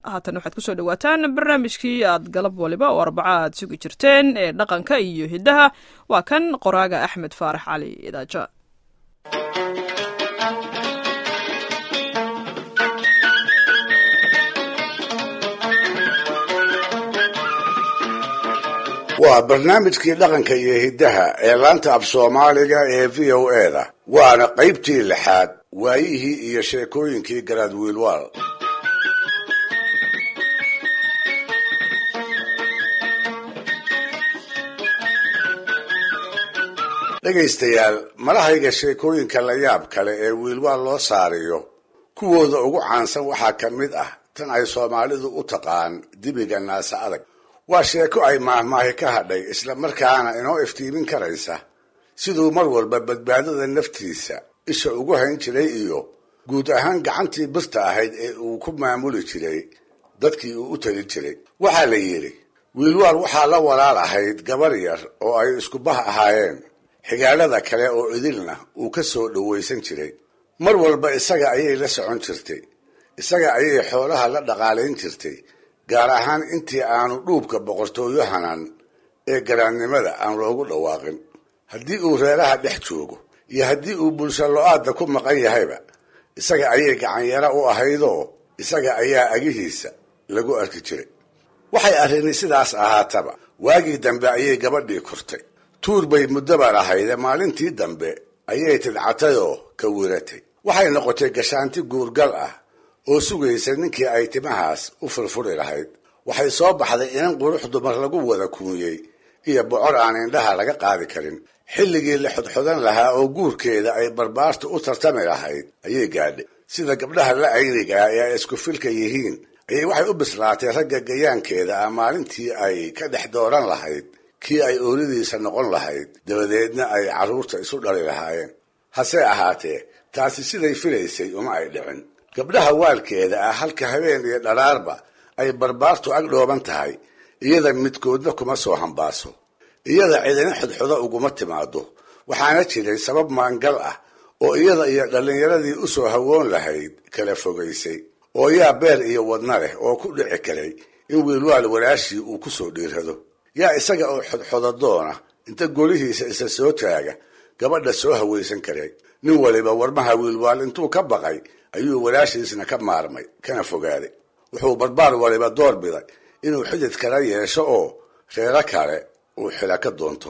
haatan waxaad kusoo dhawaataan barnaamijkii aad galab waliba oo arbaca aad sugi jirteen ee dhaqanka iyo hiddaha waa kan qoraaga axmed faarax cali idaaja waa barnaamijkii dhaqanka iyo hiddaha ee laanta af soomaaliga ee v o e da waana qaybtii lixaad waayihii iyo sheekooyinkii garaad wiilwaal dhegaystayaal malahayga sheekooyinka la yaab kale ee wiilwaal loo saariyo kuwooda ugu caansan waxaa ka mid ah tan ay soomaalidu u taqaan dibiga naase adag waa sheeko ay maahmaahi ka hadhay isla markaana inoo iftiimin karaysa siduu mar walba badbaadada naftiisa isha ugu hayn jiray iyo guud ahaan gacantii birta ahayd ee uu ku maamuli jiray dadkii uu u tali jiray waxaa la yidhi wiilwaal waxaa la walaal ahayd gabar yar oo ay iskubah ahaayeen xigaalada kale oo idilna uu ka soo dhowaysan jiray mar walba isaga ayay la socon jirtay isaga ayay xoolaha la dhaqaalayn jirtay gaar ahaan intii aanu dhuubka boqortooyo hanan ee garaadnimada aan loogu dhawaaqin haddii uu reeraha dhex joogo iyo haddii uu bulsho lo-aadda ku maqan yahayba isaga ayay gacanyaro u ahaydoo isaga ayaa agihiisa lagu arki jiray waxay arrini sidaas ahaataba waagii dambe ayay gabadhii kortay tuur bay muddoban ahayde maalintii dambe ayay tidcatayoo ka wiratay waxay noqotay gashaanti guurgal ah oo sugaysa ninkii ay timahaas u furfuri lahayd waxay soo baxday inan qurux dumar lagu wada kuunyey iyo bocor aan indhaha laga qaadi karin xilligii la xodxodan lahaa oo guurkeeda ay barbaartu u tartami lahayd ayay gaadhay sida gabdhaha la aynigaa ee ay isku filka yihiin ayay waxay u bislaatay ragga gayaankeeda ah maalintii ay ka dhex dooran lahayd kii ay oolidiisa noqon lahayd dabadeedna ay carruurta isu dhali lahaayeen hase ahaatee taasi siday filaysay uma ay dhicin gabdhaha waalkeeda ah halka habeen iyo dharaarba ay barbaartu ag dhooban tahay iyada midkoodna kuma soo hambaaso iyada cidina xodxodo uguma timaado waxaana jiray sabab maangal ah oo iyada iyo dhallinyaradii u soo hawoon lahayd kala fogaysay oo yaa beer iyo wadna leh oo ku dhici karay in wiilwaal walaashii uu ku soo dhiirado yaa isaga oo xodxodadoona inta golihiisa isa soo taaga gabadha soo hawaysan karay nin waliba warmaha wiilwaal intuu ka baqay ayuu walaashiisna ka maarmay kana fogaaday wuxuu barbaar waliba door biday inuu xidid kala yeesho oo reero kale uu xila ka doonto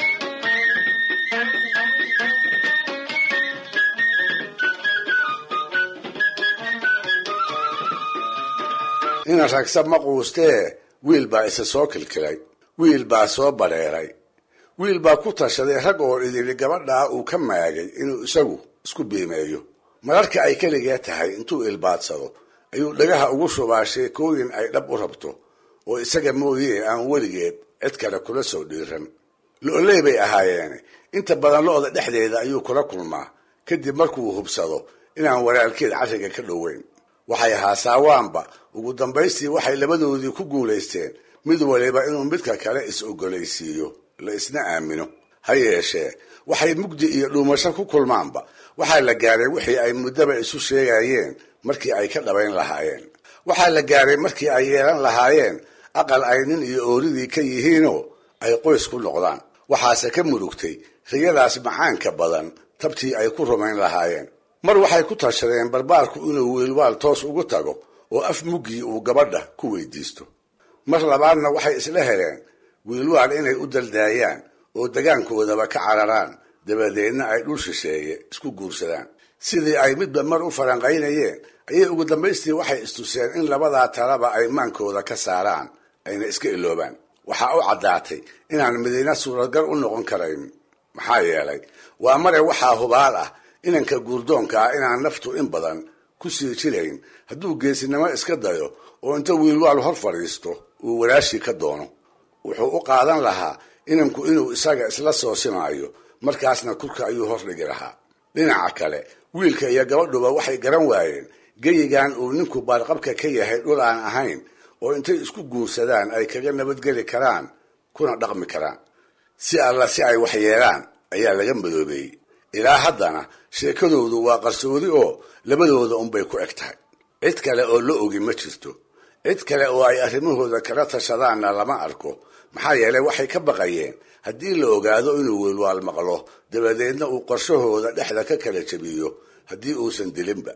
ina ragsa ma quustee wiil baa isa soo kilkilay wiil baa soo badheeray wiil baa ku tashaday rag oo idili gabadhaa uu ka maagay inuu isagu isku biimeeyo mararka ay keligee tahay intuu ilbaadsado ayuu dhagaha ugu shubaa sheekooyin ay dhab u rabto oo isaga mooyee aan weligeed cid kale kula soo dhiiran lo-oley bay ahaayeene inta badan lo-da dhexdeeda ayuu kula kulmaa kadib markuu hubsado inaan walaalkeed carriga ka dhoweyn waxay haasaawaanba ugu dambaystii waxay labadoodii ku guulaysteen mid waliba inuu midka kale is-ogolaysiiyo la isna aamino ha yeeshee waxay mugdi iyo dhuumasho ku kulmaanba waxaa la gaaray wixii ay muddaba isu sheegayeen markii ay ka dhabayn lahaayeen waxaa la gaaray markii ay yeelan lahaayeen aqal ay nin iyo ooridii ka yihiinoo ay qoys ku noqdaan waxaase ka murugtay riyadaas macaanka badan tabtii ay ku rumayn lahaayeen mar waxay ku tashadeen barbaarku inuu wiilwaal toos ugu tago oo af muggii uu gabadha ku weydiisto mar labaadna waxay isla heleen wiilwaal inay u daldaayaan oo degaankoodaba ka cararaan dabadeedna ay dhul shisheeye isku guursadaan sidii ay midba mar u faranqaynayeen ayay ugu dambaystii waxay istuseen in labadaa talaba ay maankooda ka saaraan ayna iska iloobaan waxaa u caddaatay inaan midina suuragal u noqon karayn maxaa yeelay waa mare waxaa hubaal ah inanka guurdoonka ah inaan naftu in badan ku sii jirayn hadduu geesinimo iska dayo oo inta wiilwaal hor fadhiisto uu walaashii ka doono wuxuu u qaadan lahaa inanku inuu isaga isla soo simaayo markaasna kurka ayuu hordhigi lahaa dhinaca kale wiilka iyo gabadhuba waxay garan waayeen geyigan uu ninku baarqabka ka yahay dhul aan ahayn oo intay isku guursadaan ay kaga nabadgeli karaan kuna dhaqmi karaan si alla si ay wax yeelaan ayaa laga madoobeeyey ilaa haddana sheekadoodu waa qarsoodi oo labadooda unbay ku eg tahay cid kale oo la ogi ma jirto cid kale oo ay arrimahooda kala tashadaanna lama arko maxaa yeelay waxay ka baqayeen haddii la ogaado inuu wiilwaal maqlo dabadeedna uu qorshahooda dhexda ka kala jebiyo haddii uusan dilinba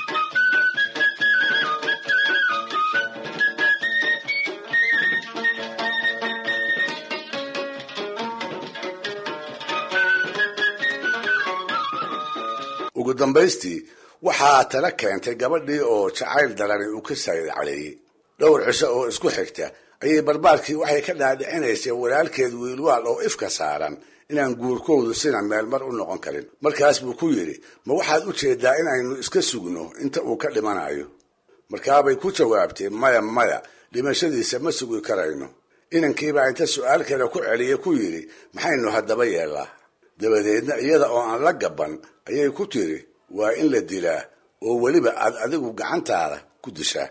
ugu dambaystii waxaa tala keentay gabadhii oo jacayl darani uu ka saydcaleeyey dhowr cisho oo isku xigta ayay barbaarkii waxay ka dhaadhicinaysay walaalkeed wiilwaal oo ifka saaran inaan guurkoodu sina meelmar u noqon karin markaas buu ku yidhi ma waxaad u jeedaa inaynu iska sugno inta uu ka dhimanayo markaabay ku jawaabtay maya maya dhimashadiisa ma sugi karayno inankiibaa inta su-aal kale ku celiya ku yidhi maxaynu haddaba yeellaa dabadeedna iyada oo aan la gaban ayay ku tiri waa in la dilaa oo weliba aad adigu gacantaada ku dishaa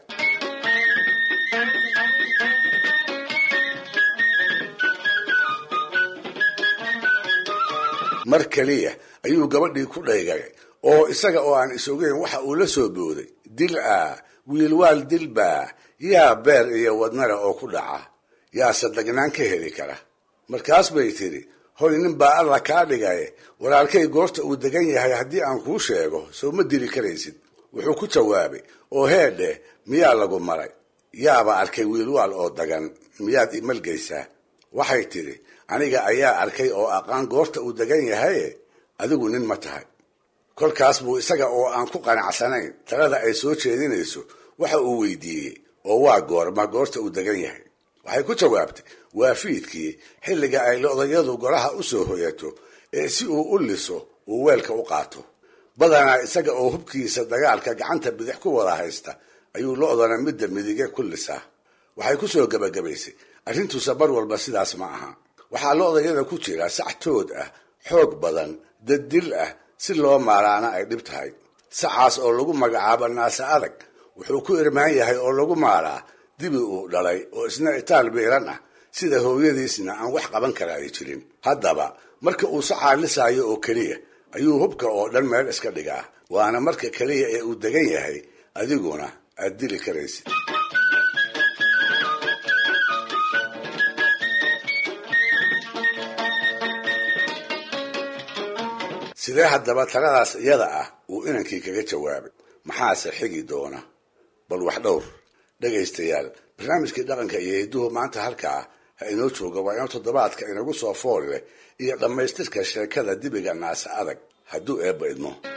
mar keliya ayuu gabadhii ku dhaygagay oo isaga oo aan isogeyn waxa uu la soo booday dil ah wiilwaal dilbaa yaa beer iyo wadnale oo ku dhaca yaa sadagnaan ka heli kara markaas bay tidhi hoy nin baa alla kaa dhigaye walaalkay goorta uu degan yahay haddii aan kuu sheego soo ma dili karaysid wuxuu ku jawaabay oo heedhe miyaa lagu maray yaaba arkay wiilwaal oo dagan miyaad imalgaysaa waxay tidhi aniga ayaa arkay oo aqaan goorta uu degan yahaye adigu nin ma tahay kolkaas buu isaga oo aan ku qanacsanayn talada ay soo jeedinayso waxa uu weydiiyey oo waa goorma goorta uu degan yahay waxay ku jawaabtay waa fiidkii xilliga ay lodayadu golaha u soo hoyato ee si uu u liso uu weelka u qaato badanaa isaga oo hubkiisa dagaalka gacanta bidix ku wada haysta ayuu lo-dana midda midige ku lisaa waxay ku soo gebagabaysay arrintuusa bar walba sidaas ma aha waxaa lo-dayada ku jira sac tood ah xoog badan daddil ah si loo maaraana ay dhib tahay sacaas oo lagu magacaabo naase adag wuxuu ku irmaan yahay oo lagu maaraa dibi uu dhalay oo isna itaal biiran ah sida hooyadiisna aan wax qaban kara ay jirin haddaba marka uu sacaa lisaayo oo keliya ayuu hubka oo dhan meel iska dhigaa waana marka keliya ee uu degan yahay adiguna aad dili karaysid sidee haddaba taladaas iyada ah uu inankii kaga jawaabay maxaase xigi doona bal wax dhowr dhegaystayaal barnaamijkii dhaqanka iyo hidduhu maanta halkaa ha inoo jooga waa inuu toddobaadka inagu soo fool leh iyo dhammaystirka sheekada dibiga naase adag hadduu eebba idmo